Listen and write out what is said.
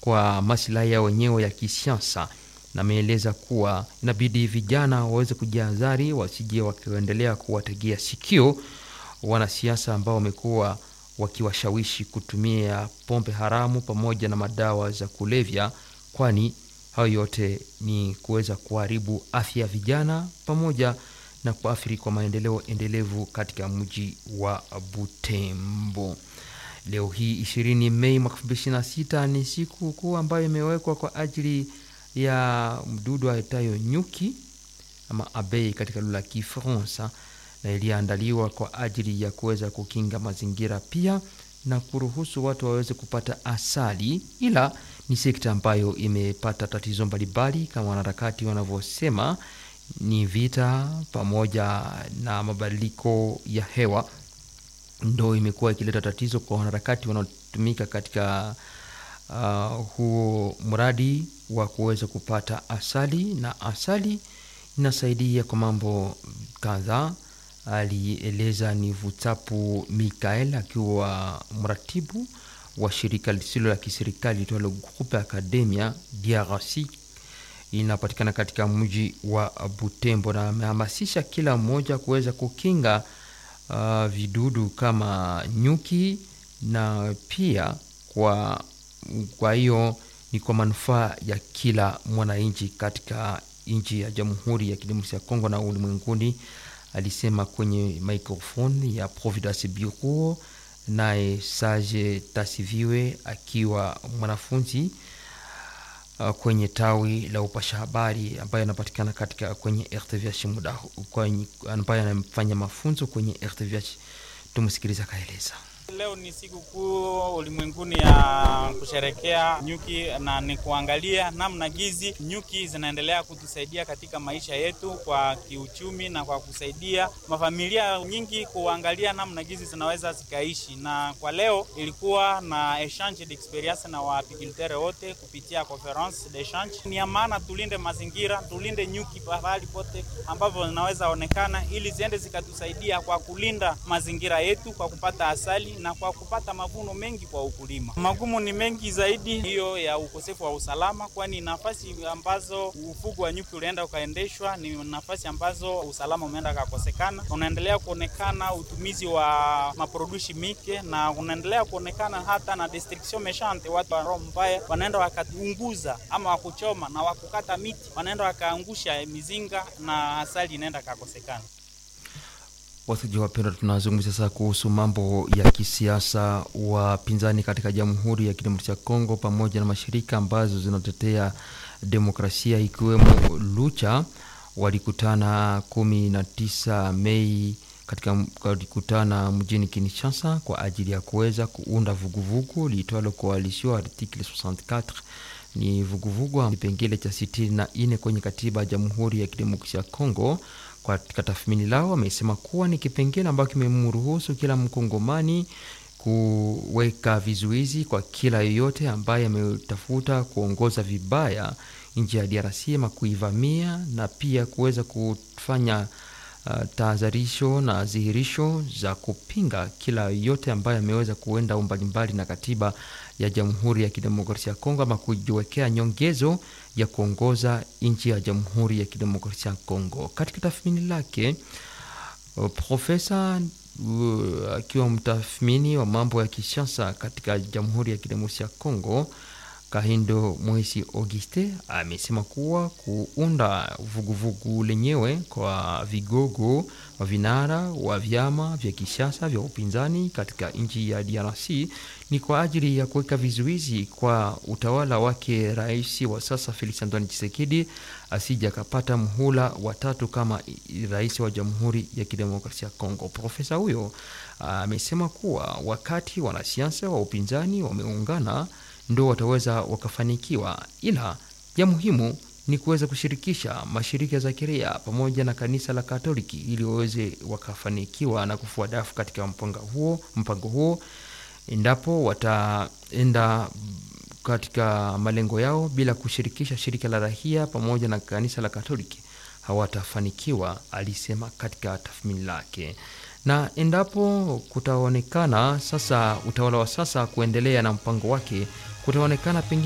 kwa maslahi yao wenyewe ya kisiasa, na ameeleza kuwa inabidi vijana waweze kujihadhari, wasije wakiendelea kuwategea sikio wanasiasa ambao wamekuwa wakiwashawishi kutumia pombe haramu pamoja na madawa za kulevya, kwani hayo yote ni kuweza kuharibu afya ya vijana pamoja na kuathiri kwa maendeleo endelevu katika mji wa Butembo. Leo hii 20 Mei mwaka 2026 ni siku kuu ambayo imewekwa kwa ajili ya mdudu aitayo nyuki ama abei katika lugha ya Kifaransa, na iliyoandaliwa kwa ajili ya kuweza kukinga mazingira pia na kuruhusu watu waweze kupata asali, ila ni sekta ambayo imepata tatizo mbalimbali kama wanaharakati wanavyosema ni vita pamoja na mabadiliko ya hewa ndo imekuwa ikileta tatizo kwa wanaharakati wanaotumika katika uh, huo mradi wa kuweza kupata asali, na asali inasaidia kwa mambo kadhaa. Alieleza ni Vutapu Mikael akiwa mratibu wa shirika lisilo la kiserikali litwalo Groupe Academia DRC inapatikana katika mji wa Butembo, na amehamasisha kila mmoja kuweza kukinga uh, vidudu kama nyuki na pia kwa kwa hiyo ni kwa manufaa ya kila mwananchi katika nchi ya Jamhuri ya Kidemokrasia ya Kongo na ulimwenguni, alisema kwenye microphone ya Providence Bureau. Naye Sage Tasiviwe akiwa mwanafunzi uh, kwenye tawi la upasha habari ambayo anapatikana katika kwenye RTVH muda ambayo anafanya mafunzo kwenye RTVH. Tumsikiliza akaeleza. Leo ni siku kuu ulimwenguni ya kusherekea nyuki na ni kuangalia namna gizi nyuki zinaendelea kutusaidia katika maisha yetu kwa kiuchumi na kwa kusaidia mafamilia nyingi kuangalia namna gizi zinaweza zikaishi. Na kwa leo ilikuwa na exchange d'experience na waapiculteur wote kupitia conference d'echange. Ni ya maana tulinde mazingira, tulinde nyuki pahali pote ambavyo zinaweza onekana, ili ziende zikatusaidia kwa kulinda mazingira yetu kwa kupata asali na kwa kupata mavuno mengi kwa ukulima. Magumu ni mengi zaidi, hiyo ya ukosefu wa usalama, kwani nafasi ambazo ufugo wa nyuki ulienda ukaendeshwa ni nafasi ambazo usalama umeenda kakosekana. Unaendelea kuonekana utumizi wa maprodushi mike na unaendelea kuonekana hata na destruction meshante, watu wa roho mbaya wanaenda wakaunguza ama wakuchoma na wakukata miti, wanaenda wakaangusha mizinga na asali inaenda kakosekana. Wasikilizaji wapendwa, tunazungumzia sasa kuhusu mambo ya kisiasa. Wapinzani katika Jamhuri ya Kidemokrasia ya Kongo pamoja na mashirika ambazo zinatetea demokrasia ikiwemo Lucha walikutana kumi na tisa Mei katika walikutana mjini Kinshasa kwa ajili ya kuweza kuunda vuguvugu liitwalo Coalition Article 64 ni vuguvugu kipengele cha sitini na nne kwenye katiba ya Jamhuri ya Kidemokrasia ya Kongo. Katika tathmini lao wamesema kuwa ni kipengele ambacho kimemruhusu kila mkongomani kuweka vizuizi kwa kila yoyote ambaye ametafuta kuongoza vibaya nchi ya DRC ama kuivamia na pia kuweza kufanya uh, tahadharisho na dhihirisho za kupinga kila yoyote ambaye ameweza kuenda mbalimbali na katiba ya Jamhuri ya Kidemokrasia ya Kongo ama kujiwekea nyongezo ya kuongoza nchi ya Jamhuri ya Kidemokrasia ya Kongo. Katika tathmini lake, profesa uh, akiwa mtathmini wa mambo ya kisiasa katika Jamhuri ya Kidemokrasia ya Kongo Kahindo Moisi Auguste amesema kuwa kuunda vuguvugu lenyewe kwa vigogo wa vinara wa vyama vya kisiasa vya upinzani katika nchi ya DRC ni kwa ajili ya kuweka vizuizi kwa utawala wake rais wa sasa Felix Antoine Tshisekedi asije akapata mhula watatu kama rais wa Jamhuri ya Kidemokrasia ya Kongo. Profesa huyo amesema kuwa wakati wanasiasa wa upinzani wameungana ndo wataweza wakafanikiwa, ila ya muhimu ni kuweza kushirikisha mashirika za kiraia pamoja na kanisa la Katoliki ili waweze wakafanikiwa na kufua dafu katika mpango huo, mpango huo endapo wataenda katika malengo yao bila kushirikisha shirika la rahia pamoja na kanisa la Katoliki hawatafanikiwa, alisema katika tathmini lake. Na endapo kutaonekana sasa utawala wa sasa kuendelea na mpango wake, kutaonekana pengine